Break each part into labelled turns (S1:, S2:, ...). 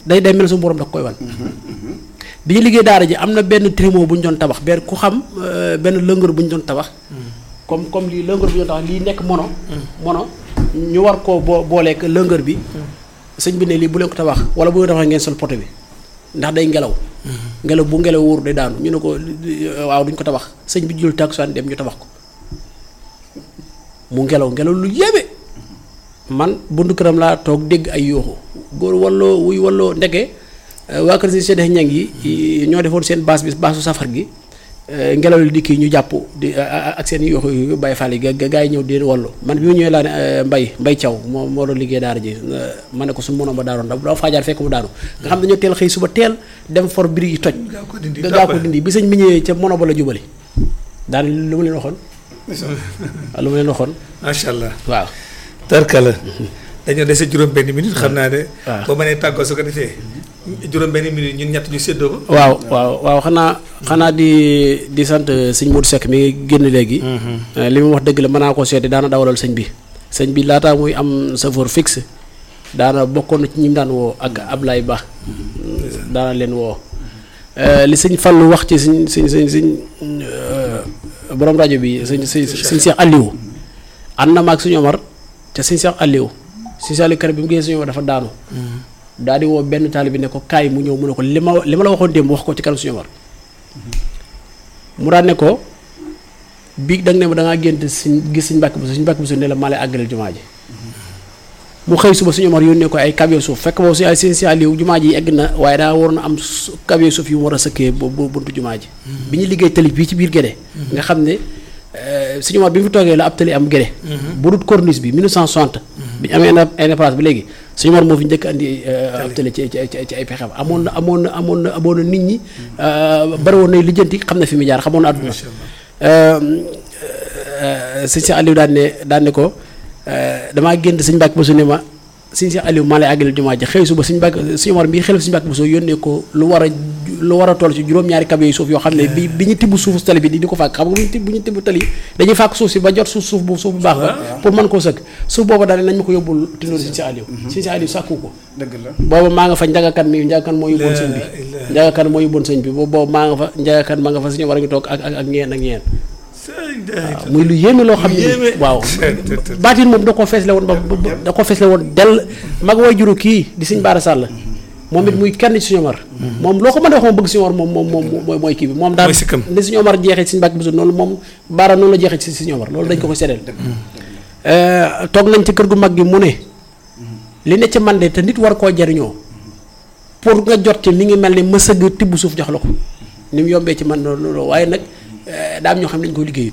S1: day day mel suñu borom da koy wan bi ñu liggéey daara ji am na benn trimo bu ñu doon tabax benn ku xam euh, benn lëngër bu ñu doon tabax comme comme lii lëngër bu ñu doon tabax lii nekk mono mono ñu war koo boo booleek lëngër bi sëñ bi ne lii bu leen ko tabax wala bu leen tabax ngeen sol poto bi ndax day ngelaw ngelaw bu ngelaw wóoru day daanu ñu ne ko waaw duñ ko tabax sëñ bi jël takkusaan dem ñu tabax ko mu ngelaw ngelaw lu yéeme man buntu këram laa toog dégg ay yooxu góor walloo wuy walloo ndeke euh, waa kër si seddex ñang yi yi ñoo defoon seen baas bi baasu safar gi euh, ngelaw li dikki ñu jàpp di a- a- ak seen yooxu yu bàyyi faal yi ga gaa yi ñëw di leen wallu man bi mu ñëwee laa ne euh, mbay mbay caw moo moo doon liggéey daara ji euh, ma ne ko suñu mënoon ba daanoon da dafa faajaar fekk mu daanu nga xam dañoo teel xëy suba teel dem for biri yi toj
S2: gaa ko dindi
S1: nga gaa ko dindi bi sëñ bi ñëwee ca mono ba la jubali daan lu ma leen waxoon waaw lu ma leen waxoon
S2: macha allah
S1: waaw
S2: tarkala dañoo dese juróom benn minute xam naa ne
S1: waaw.
S2: boo mënee tàggoo su ko defee juróom benn minute ñun ñett ñu séddoo ko
S1: waaw waaw waaw xanaa xanaa di di sant sëñ Modou Seck mi ngi génn léegi. li mu wax dëgg la mën naa koo seeti daana dawalal sëñ bi. sëñ bi laataa muy am chauffeur fixe daana bokkoon na ci ñi mu daan woo ak Ablaye Ba. daana leen woo. li sëñ Fallou wax ci sëñ sëñ sëñ sëñ borom rajo bi sëñ sëñ sëñ Cheikh Aliou. ànd na ma ak suñu Omar te sëñ Cheikh Aliou sëñ Cheikh Aliou kër bi mu gisee suñu Omar dafa daanu. daal di woo benn taali bi ne ko kaay mu ñëw mu ne ko li ma li ma la waxoon démb wax ko ci kanam suñu Omar mu daan ne ko bii da nga ne ma da ngaa gént suñ gis suñ mbàkk bu suñ mbàkk bu su ne la maa lay àggaleel jumaa ji mu xëy suba suñu Omar yónnee ko ay camion suuf fekk boobu si ay seen si Aliou jumaa ji egg na waaye daa waroon a am su camion suuf yu mu war a sëkkee bu bu buntu jumaa ji bi ñu liggéey tali bii ci biir Gédé nga xam ne euh, suñu Omar bi mu fi toogee la ab tali am Gédé bu dul corniche bi 1960 bi ñu amee indépendance bi léegi suñu Omar moo fi njëkk andi euh, ab tali ci ci ci ci ay pexem amoon na amoon na amoon na amoon na nit ñi euh, bari woon nay lijjanti xam na fi mu jaar xamoon na àdduna sëñ si Aliou daan ne daan ne ko damaa gént sëñ Mbàkke Bousso ne ma sëñ si Aliou maa lay àggaleel jumaa ji xëy suba sëñ Mbàkke sëñ Omar bii xelif sëñ Mbàkke Bousso yónnee ko lu war a lu war a toll ci juróom-ñaari camion yu suuf yoo xam ne bi bi ñu tibb suufu tali bi di di ko fàkk xam nga bu ñu tibb bu ñu tibb tali dañuy fàkk suuf si ba jot suuf suuf bu suuf bu baax ba pour mën koo sëkk suuf booba daal nañ ma ko yóbbul tindoor sëñ si Aliou sëñ si Aliou sàkku ko
S3: dëgg la
S1: booba maa nga fa njagakan mi njagakan moo yóbboon sëñ bi njagakan moo yóbboon sëñ bi boobu boobu maa nga fa njagakan ma nga fa suñu war a ngi toog ak ak ak ñeen ak ñeen waaw muy lu yéeme loo xam ne
S2: yéeme.
S1: waaw baatin moom da koo feesle woon ba ba- da koo feesle woon dell mag way juru kii di sëñ Baara Sàll moom it muy kenn ci suñu Omar moom loo ko mën a wax moom bëgg suñu Omar moom moom moom mooy mooy kii bi moom daal
S2: Mooy sikkam.
S1: ni suñu Omar jeexee ci suñu Mbàkke Buso noonu moom Baara noonu la jeexee ci suñu Omar loolu dañ ko ko seddeel toog nañ ci kër gu mag gi mu ne li ne ci man de te nit war koo jariñoo pour nga jot ci mi ngi mel ni ma sëgg tibb suuf jox la ko ni mu yombee ci man loolu loolu waaye nag eh, daa am ñoo xam ne dañu koy liggéeyut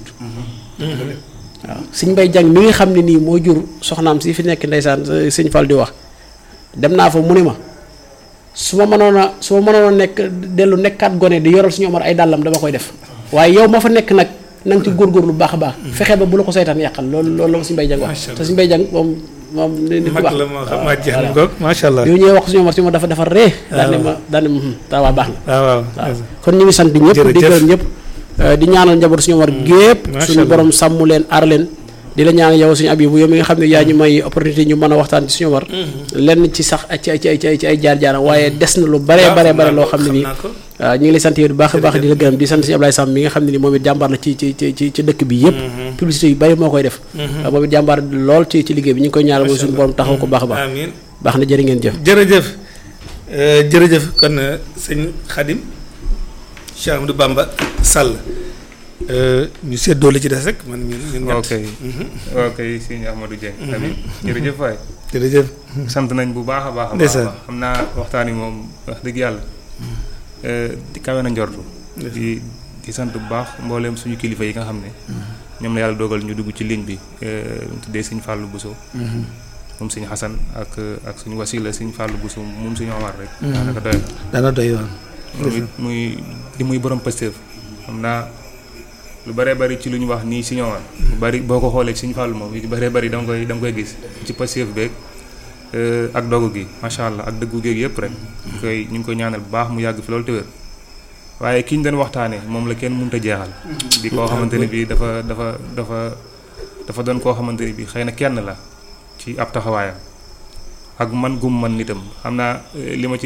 S1: waaw sëñ Mbay Jang mi nga xam ne nii moo jur soxnaam si fi nekk ndeysaan eh, sëñ Fall di wax dem naa fa mu ne ma su ma mënoon a su ma mënoon a nekk dellu nekkaat gone di yoral suñu Omar ay dàllam dama koy def waaye yow ma fa nekk nag na nga ci góorgóorlu bu baax a baax fexe ba bu la ko saytaan yàqal loolu loolu la ma sëñ Mbay Jang wax
S2: Macha Allah.
S1: te sëñ Mbay Jang moom moom nit ku
S2: mag
S1: baax
S2: la moo xam
S1: waaw,
S2: maa jeex
S1: voilà.
S2: na ngoog macha allah
S1: bi ñu ñëwee wax suñu Omar si ma dafa dafa ree daan ne ma daan ne ma taa waa baax na
S2: waaw waaw
S1: waaw kon ñu ngi sant ñëpp di
S2: Jërëjëf.
S1: gërëm ñëpp eh, di ñaanal njaboot suñu war gépp
S2: macha
S1: suñu
S2: Allah.
S1: borom sàmm leen aar leen di la ñaan yow suñu abibu yow mi nga xam ne yaa ñu may opportunité ñu mën a waxtaan ci suñu war lenn ci sax ci ay ci ay ci ay ci ay jaar jaaram waaye des na lu bare bare bare loo xam ne nii waaw ñu ngi lay sant yow bu baax a baax di la gërëm di sant si Ablaye Samb mi nga xam ne ni moom it jàmbaar la ci ci ci ci ci dëkk bi yëpp publicité yu bari moo koy def waaw moom it jàmbaar lool ci ci liggéey bi ñu ngi koy ñaanal mooy suñu borom taxaw ko baax a baax
S2: amiin
S1: baax na jërë ngeen jëf
S2: jërëjëf euh, jërëjëf kon euh, sëñ Xadim Cheikh Amadou Bamba Sall euh, ñu séddoo li ci des rek man ñun ñun ñett.
S4: ok ok sëñ Ahmadou Dieng tamit jërëjëf waay
S2: jërëjëf
S4: sant nañ bu baax a baax a baax a
S2: Ndeysaan.
S4: baax xam naa waxtaan yi moom wax dëgg yàlla di kawe na njortu di di sant bu baax mbooleem suñu kilifa yi nga xam ne ñoom la yàlla dogal ñu dugg ci ligne bi euh, ñu tuddee sëñ Fallou Bousso moom sëñ Xasan ak ak suñu wasila sëñ Fallou Bousso moom suñu Omar rek daanaka doy na
S2: dana doy woon
S4: moom it muy di muy borom Pastef xam naa lu bëree bëri ci lu ñu wax nii si ñoom lu bëri boo ko xoolee ci suñu fàllu moom yu bëree bëri da nga koy da nga koy gis ci Pastef beeg euh, ak dogu gi macha allah ak dëggu géeg yëpp rek ñu koy ñu ngi koy ñaanal bu baax mu yàgg fi loolu te wér waaye ki ñu doon waxtaanee moom la kenn mënut a jeexal di koo xamante ne bii dafa dafa dafa dafa doon koo xamante ne bii xëy na kenn la ci ab taxawaayam ak man gum man nitam xam naa eh, li ma ci